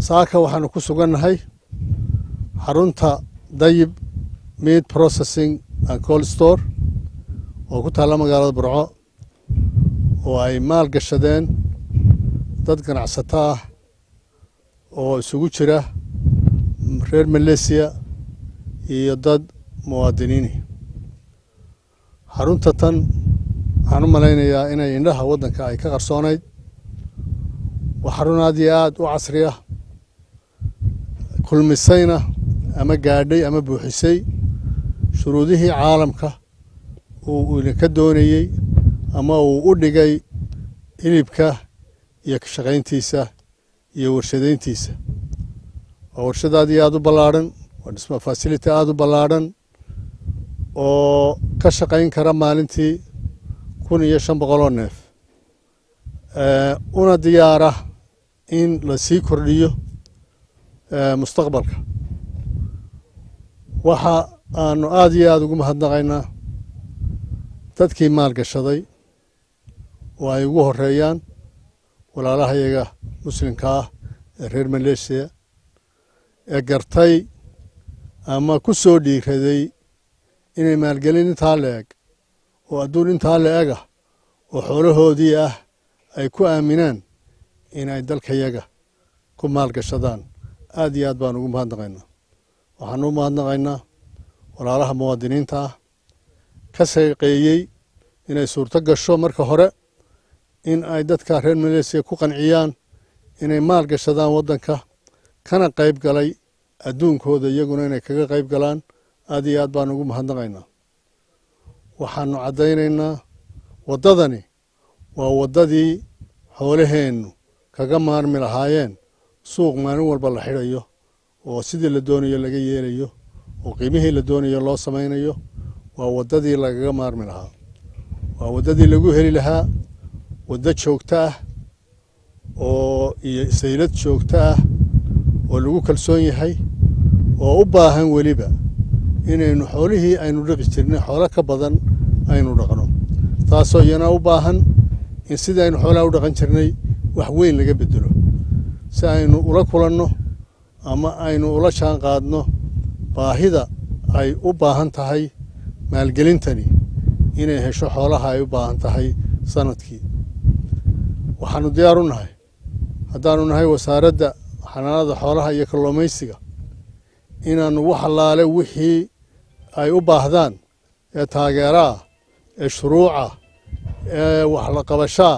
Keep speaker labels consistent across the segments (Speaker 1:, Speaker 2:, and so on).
Speaker 1: saaka waxaanu ku sugannahay xarunta dayib meat processing and cold store oo ku taalla magaalada burco oo ay maal gashadeen dad ganacsato ah oo isugu jira reer maleysiya iyo dad muwaadiniini xarunta tan waxaan u malaynayaa inay indhaha waddanka ay ka qarsoonayd waa xarun aad iyo aad u casri ah kulmisayna ama gaadhay ama buuxisay shuruudihii caalamka uu idinka doonayey ama uu u dhigay hilibka iyo ka shaqayntiisa iyo warshadayntiisa waa warshad aad iyo aad u ballaadhan waa dhisma fasility aada u ballaadhan oo ka shaqayn kara maalintii kun iyo shan boqoloo neef una diyaara in la sii kordhiyo mustaqbalka waxa aanu aada iyo aada ugu mahadnaqaynaa dadkii maal gashaday oo ay ugu horeeyaan walaalahayaga muslimka ah ee reer maleesiya ee gartay ama ku soo dhiiraday inay maalgelin intaa la eg oo adduun intaa la eg ah oo xoolahoodii ah ay ku aaminaan inay dalkayaga ku maalgashadaan aad iyo aad baan ugu mahadnaqaynaa waxaan u mahadnaqaynaa walaalaha muwaadiniinta ah ka shaqeeyey inay suurto gasho marka hore in ay dadka reer maleysiya ku qanciyaan inay maal gashadaan waddanka kana qayb galay adduunkooda iyaguna inay kaga qayb galaan aad iyo aad baan ugu mahadnaqaynaa waxaanu caddaynaynaa waddadani waa waddadii xoolaheennu kaga maarmi lahaayeen suuq maalin walba la xidhayo oo sidii la doonayo laga yeelayo oo qiimihii la doonayo loo samaynayo waa waddadii lagaga maarmi lahaa waa waddadii lagu heli lahaa waddo joogto ah oo iyo saylad joogto ah oo lagu kalsoon yahay oo u baahan weliba inaynu xoolihii aynu dhaqi jirnay xoolo ka badan aynu dhaqno taasoo iyana u baahan in sidii aynu xoolaha u dhaqan jirnay wax weyn laga bedelo si aynu ula kulanno ama aynu ula jaan qaadno baahida ay u baahan tahay maalgelintani inay hesho xoolaha ay u baahan tahay sanadkii waxaanu diyaar u nahay haddaanu nahay wasaaradda xanaanada xoolaha iyo kalluumaysiga inaannu wax allaale wixii ay u baahdaan ee taageeraah ee shuruucah ee waxlaqabashaa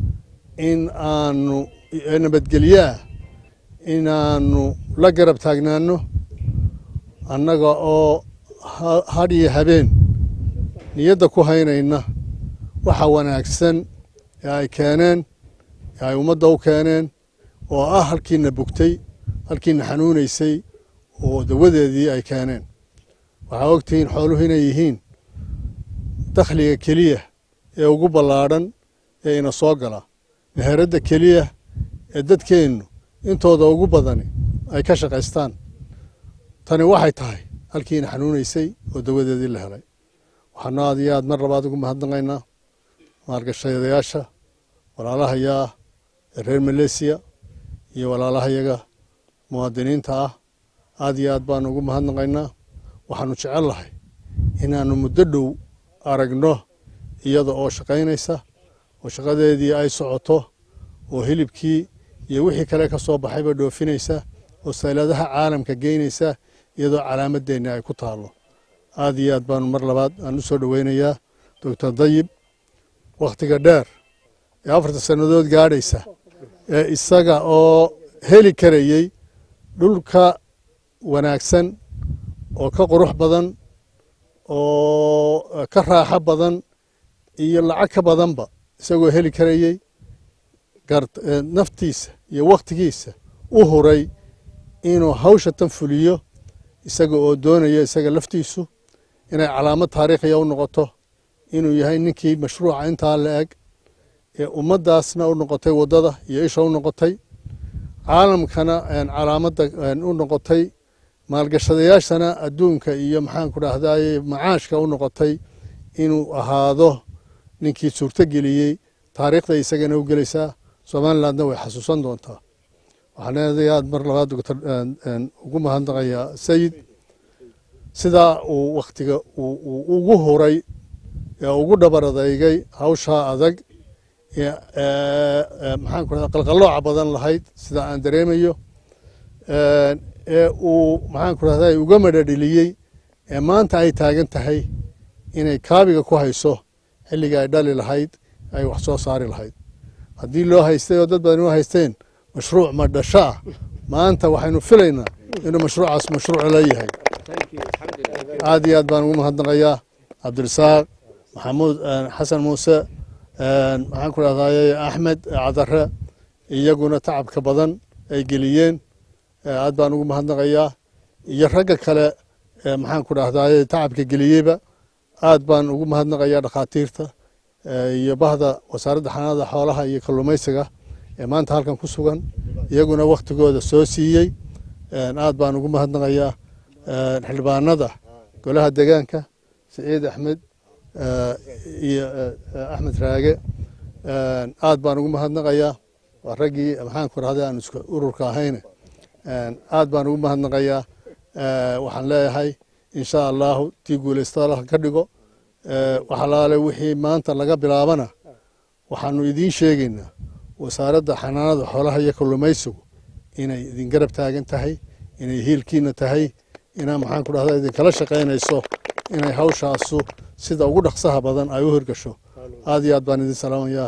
Speaker 1: in aanu ee nabadgelyaah inaannu la garab taagnaanno annaga oo hadh iyo habeen niyadda ku haynayna waxa wanaagsan ee ay keeneen ee ay ummadda u keeneen oo ah halkiina bugtay halkiina xanuunaysay oo dawadeedii ay keeneen waxaa ogtihiin xooluhu inay yihiin dakhliga keliya ee ugu ballaadhan ee ina soo gala meheradda keliya ee dadkeennu intooda ugu badani ay ka shaqaystaan tani waxay tahay halkiina xanuunaysay oo dawadeedii la helay waxaanu aad iyo aad mar labaad ugu mahadnaqaynaa maalgashadayaasha walaalahayaa ah ee reer maleysiya iyo walaalahayaga muwaadiniinta ah aad iyo aad baanu ugu mahadnaqaynaa waxaanu jecel lahay inaannu muddo dhow aragno iyada oo shaqaynaysa oo shaqadeedii ay socoto oo hilibkii iyo wixii kale ka soo baxayba dhoofinaysa oo sayladaha caalamka geynaysa iyadoo calaamadeenni ay ku taallo aad iyo aad baanu mar labaad aan u soo dhoweynayaa doctor dayib wakhtiga dheer ee afartan sannadood gaadhaysa ee isaga oo heli karayey dhulka wanaagsan oo ka qurux badan oo ka raaxo badan iyo lacag ka badanba isagoo heli karayey naftiisa iyo wakhtigiisa u huray inuu hawsha tan fuliyo isaga oo doonaya isaga laftiisu inay calaamad taariikhiya u noqoto inuu yahay ninkii mashruuca intaa la eg ee ummaddaasna u noqotay waddada iyo isha u noqotay caalamkana calaamadda u noqotay maalgashadayaashana adduunka iyo maxaanku dhahdaye macaashka u noqotay inuu ahaado ninkii suurto geliyey taariikhda isagana u gelaysaa somalilandna way xasuusan doontaa waxaan aad aad mar labaad doctor ugu mahadnaqayaa sayid sidaa uu wakhtiga uu ugu huray ee ugu dhabar adeygay hawshaa adag maxaan ku rahda qalqallooca badan lahayd sida aan dareemayo ee uu maxaan ku rahda uga madhadheliyey ee maanta ay taagan tahay inay kaabiga ku hayso xilliga ay dhali lahayd ay wax soo saari lahayd haddii loo haystay oo dad badan u haysteen mashruuc ma dhasho ah maanta waxaynu filaynaa inuu mashruucaas mashruuc leeyahay aad iyo aad baan ugu mahadnaqayaa cabdirasaaq maxamuud xasan muuse maxaan ku rahdaye axmed cadare iyaguna tacabka badan ay geliyeen aad baan ugu mahadnaqayaa iyo ragga kale maxaan ku dhahdaye tacabka geliyeyba aad baan ugu mahadnaqayaa dhakhaatiirta iyo bahda wasaaradda xanaanada xoolaha iyo kalluumaysiga ee maanta halkan ku sugan iyaguna wakhtigooda soo siiyey aad baan ugu mahadnaqayaa xildhibaanada golaha deegaanka siciid axmed iyo axmed raage aad baan ugu mahadnaqayaa waa raggii maxaan ku rahday aan isku ururka ahayne aad baan ugu mahadnaqayaa waxaan leeyahay insha allahu tii guulaysta allah ka dhigo waxalaale wixii maanta laga bilaabana waxaanu idiin sheegaynaa wasaaradda xanaanada xoolaha iyo kalluumaysigu inay idin garab taagan tahay inay hiilkiina tahay inaa maxaan ku dhahda idinkala shaqaynayso inay hawshaasu sida ugu dhaqsaha badan ay u hirgasho aad iyo aad baan idin salaamaya